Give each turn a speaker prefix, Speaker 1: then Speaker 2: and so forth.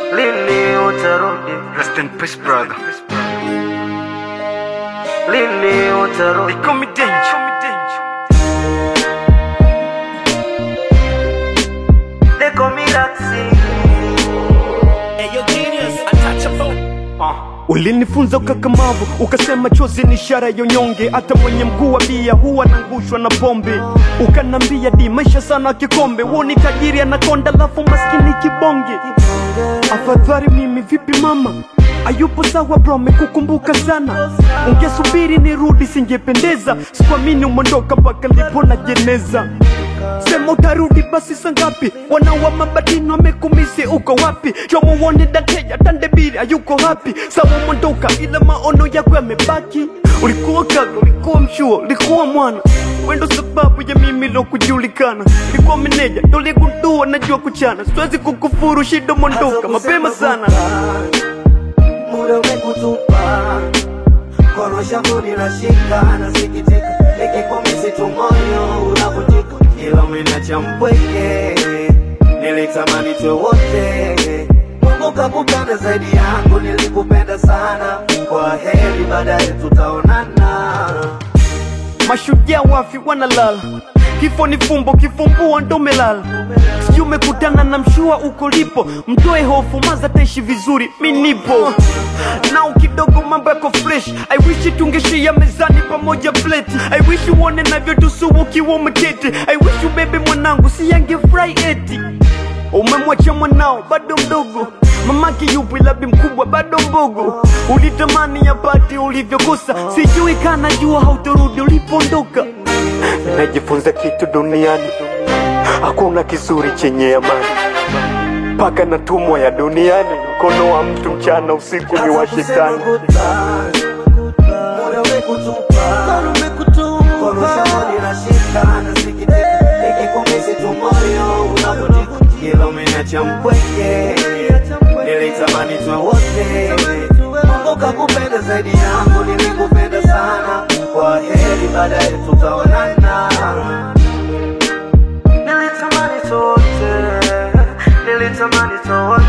Speaker 1: lini utarudi,
Speaker 2: Rest in peace, brother.
Speaker 1: lini utarudi.
Speaker 2: They call me danger.
Speaker 1: They call me Raksi.
Speaker 3: Ulinifunza ukakamavu, ukasema chozi ni ishara ya unyonge. Hata mwenye mguu wa bia huwa anangushwa na pombe. Ukanambia di maisha sana kikombe, woni tajiri anakonda, lafu maskini kibonge. Afadhali mimi vipi mama Ayupo sawa bro, mekukumbuka sana. Ungesubiri nirudi, singependeza. Sikuamini umondoka mpaka lipo na jeneza. Sema utarudi basi sangapi? Wanawa mabadini wamekumisi, uko wapi? Jomo uone dateja tandebiri ayuko hapi. Sawa umondoka, ila maono yako yamebaki. Ulikuwa kaka, ulikuwa mshua, ulikuwa mwana wendo sababu ya mimi lo kujulikana. Ulikuwa meneja, ndo ligundua najua kuchana. Siwezi kukufuru, shida mondoka mapema sana.
Speaker 1: muda umekutupa, kono shavu linashika, nasikitika, nikikumisi tu moyo unavunjika, ila umeniacha mpweke, nilitamani tuwe wote. Mungu kakupenda zaidi yangu, nilikupenda sana. Kwa heri, baadaye tutaonana.
Speaker 3: Mashujaa wafi wanalala, kifo ni fumbo, kifumbua ndo melala. Sijui umekutana na mshua uko lipo, mtoe hofu, maza taishi vizuri, mi nipo nao kidogo, mambo yako fresh. I wish tungeshia mezani pamoja plate. I wish uone navyotusu ukiwa umeketi. I wish ubebe mwanangu, si yangefurahi eti umemwacha mwanao bado mdogo mamake yupo ila bi mkubwa bado mbogo ulitamani yapate ulivyokosa sijui kana jua hautorudi ulipoondoka najifunza kitu duniani hakuna kizuri chenye amani mpaka natumwa ya duniani mkono wa mtu mchana usiku ni wa shetani
Speaker 1: Muda umekutupa, kono shavu linashika, nasikitika, nikikumisi tu moyo unavunjika, ila umeniacha mpweke, nilitamani tuwe wote. Mungu kakupenda zaidi yangu, nilikupenda sana. Kwa heri, baadaye tutaonana. Nilitamani tuwe wote, nilitamani tuwe wote.